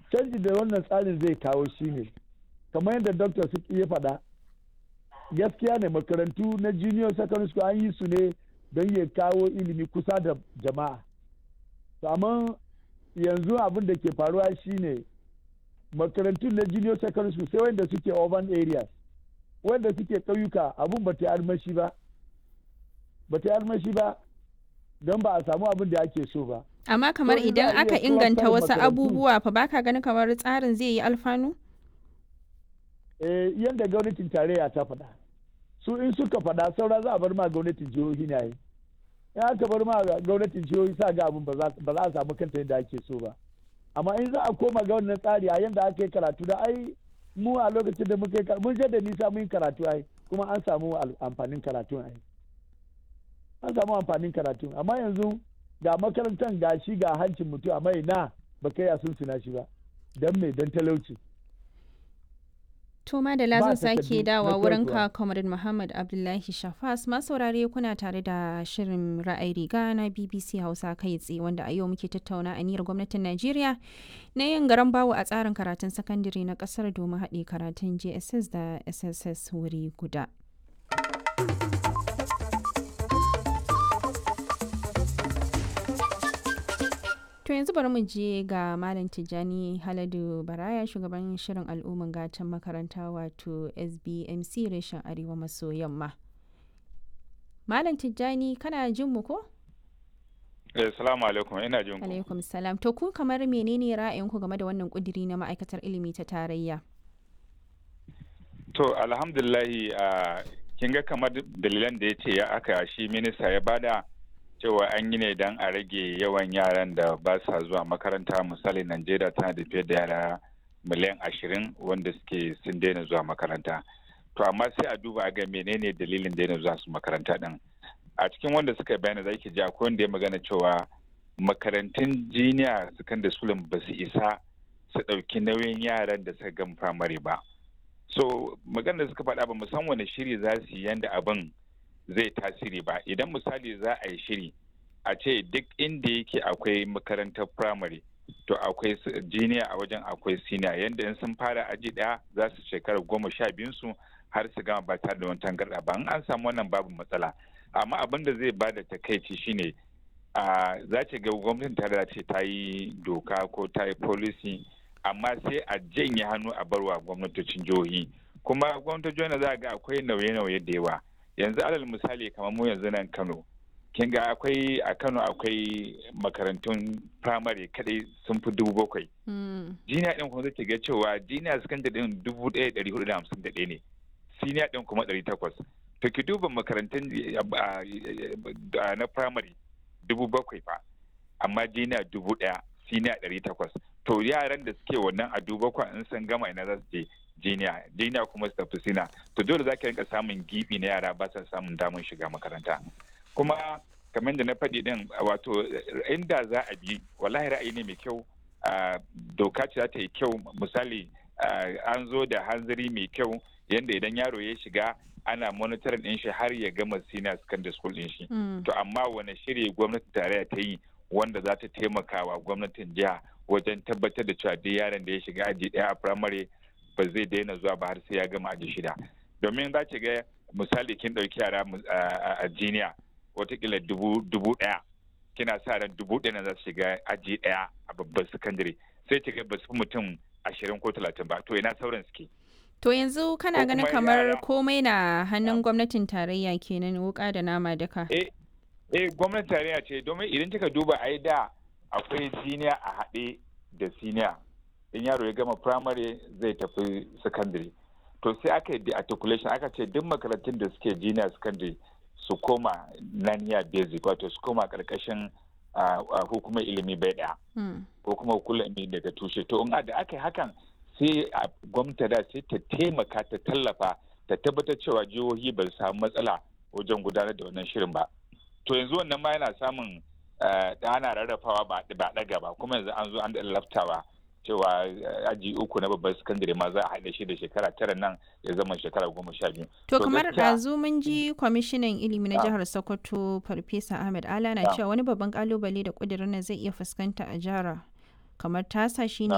canji da wannan tsarin zai kawo shine kamar yadda dr suki ya faɗa gaskiya ne makarantu na junior secondary school an yi su ne don ya kawo ilimi kusa da jama'a amma yanzu abin da ke faruwa shine makarantun na junior secondary school sai wanda suke urban areas wanda suke ƙauyuka abin ba ta armashi ba ba ta armashi ba don ba a samu abin da ake so ba amma kamar idan aka inganta wasu abubuwa fa baka ganin kamar tsarin zai yi alfanu eh yadda gwamnatin tarayya ta faɗa su in suka faɗa saura za a bar ma gwamnatin jihohi na yi in aka bar ma gwamnatin jihohi sa ga abin ba za a samu kanta yadda ake so ba amma in za a koma ga wannan tsari a yadda aka yi karatu da ai mu a lokacin da muka yi mun je da nisa mun yi karatu ai kuma an samu amfanin karatun ai an samu amfanin karatun amma yanzu ga makarantar ga shi ga hancin mutum amma ina ba kai a sun shi ba don me don talauci To Madala zan sake dawa wurin ka Comrade Muhammad Abdullahi Shafas saurare kuna tare da shirin ra'ayi riga na BBC Hausa kai tsaye wanda a yau muke tattauna aniyar gwamnatin Najeriya na yin garan bawo a tsarin karatun sakandare na kasar domin haɗe karatun JSS da SSS wuri guda. To yanzu bari mu je ga Malam Tijjani Haladu Baraya shugaban shirin al'umman gatan makaranta wato SBMC reshen Arewa maso yamma. Malam Tijjani kana jin mu ko? Eh, salamu alaikum ina jin ku. Alaikum salam. To ku kamar menene ra'ayinku game da wannan kudiri na ma'aikatar ilimi ta tarayya? To alhamdulillahi uh, kin ga kamar dalilan da ya ce ya aka shi minista ya bada cewa an yi ne don a rage yawan yaran da ba sa zuwa makaranta misali najeriya tana da fiye da yara miliyan ashirin wanda suke sun daina zuwa makaranta to amma sai a duba a ga menene dalilin daina zuwa su makaranta din a cikin wanda suka bayana za ki ji akwai wanda ya magana cewa makarantun jiniya secondary school ba su isa su ɗauki nauyin yaran da suka gama firamare ba so magana da suka faɗa ba musamman wani shiri za su yi yanda abin zai tasiri ba idan misali za a yi shiri a ce duk inda yake akwai makarantar firamare to akwai jiniya a wajen akwai siniya yadda in sun fara aji daya za su shekara goma sha biyun su har su gama ba tare da wani tangarda ba in an samu wannan babu matsala amma abin da zai bada takaici shine a za ce ga gwamnatin tare ce ta yi doka ko ta yi policy amma sai a janye hannu a barwa gwamnatocin jihohi kuma gwamnatocin jihohi za ga akwai nauye-nauye da yawa yanzu alal misali kamar mu yanzu nan kano kin ga akwai a kano akwai makarantun firamare kadai sun fi dubu bakwai jiniya din kuma zai ga cewa jiniya sakandare din dubu ɗaya ɗari hudu da hamsin da ɗaya ne siniya din kuma ɗari takwas to ki duba makarantun na firamare dubu bakwai fa amma jiniya dubu ɗaya siniya ɗari takwas to yaran da suke wannan a dubu bakwai in sun gama ina za su je jiniya jiniya kuma su tafi sina to dole za ka rinka samun gibi na yara ba sa samun damar shiga makaranta kuma kamar da na faɗi din wato inda za a bi wallahi ra'ayi ne mai kyau doka ce za ta yi kyau misali an zo da hanzari mai kyau yadda idan yaro ya shiga ana monitoring din shi har ya gama senior secondary school din shi to amma wani shiri gwamnati tarayya ta yi wanda za ta taimaka wa gwamnatin jiha wajen tabbatar da cewa duk yaron da ya shiga aji ɗaya a firamare ba zai daina zuwa ba har sai ya gama aji shida domin za ki ga misali kin ɗauki yara a jiniya watakila dubu ɗaya kina sa ran dubu ɗaya za su shiga aji ɗaya a babban sakandare sai ki ga ba su fi mutum ashirin ko talatin ba to ina sauran suke. To yanzu kana ganin kamar komai na hannun gwamnatin tarayya kenan wuka da nama duka. Eh, eh gwamnatin tarayya ce domin idan kika duba ai da akwai jiniya a haɗe da siniya in yaro ya gama primary zai tafi secondary to sai aka yi articulation aka ce duk makarantun da suke junior secondary su koma naniya basic wato su koma karkashin hukumar ilimi bai daya ko kuma hukumar ilimi daga tushe to in da aka yi hakan sai gwamnati da sai ta taimaka ta tallafa ta tabbatar cewa jihohi ba su samu matsala wajen gudanar da wannan shirin ba to yanzu wannan ma yana samun da ana rarrafawa ba ɗaga ba kuma yanzu an zo an da laftawa cewa aji uku na babban sakandare ma za a haɗe shi da shekara tara nan ya zama shekara goma sha biyu. To kamar ɗazu mun ji kwamishinan ilimi na jihar Sokoto Farfesa Ahmed Ala na cewa wani babban kalubale da ƙudurin nan zai iya fuskanta a jihar kamar tasa shine